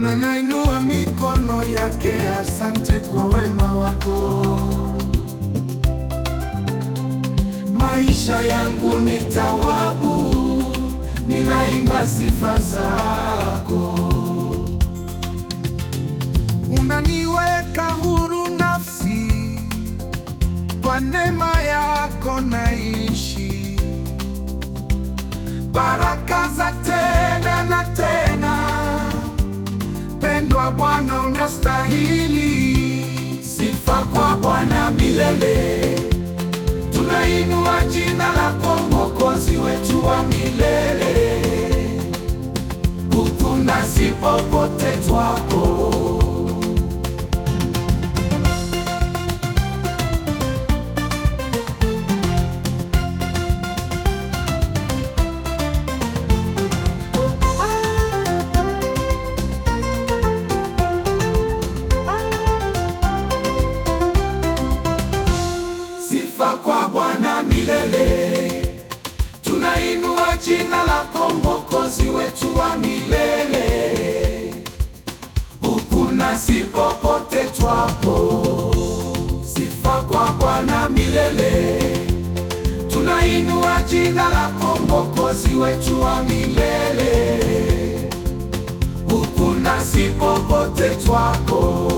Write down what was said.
na nainua mikono yake, asante kwa wema wako. Maisha yangu ni thawabu, ninaimba sifa zako. Unaniweka huru nafsi, kwa neema yako naishi. Baraka za tena na tena, pendwa Bwana unastahili. Sifa kwa Bwana milele, tunainua jina lako Mwokozi wetu wa milele, huku nasi popote twapo Sifa kwa Bwana milele, tunainua jina lako Mwokozi wetu wa milele, huku nasi popote twapo. Sifa kwa Bwana milele, tunainua jina lako Mwokozi wetu wa milele, huku nasi popote twapo.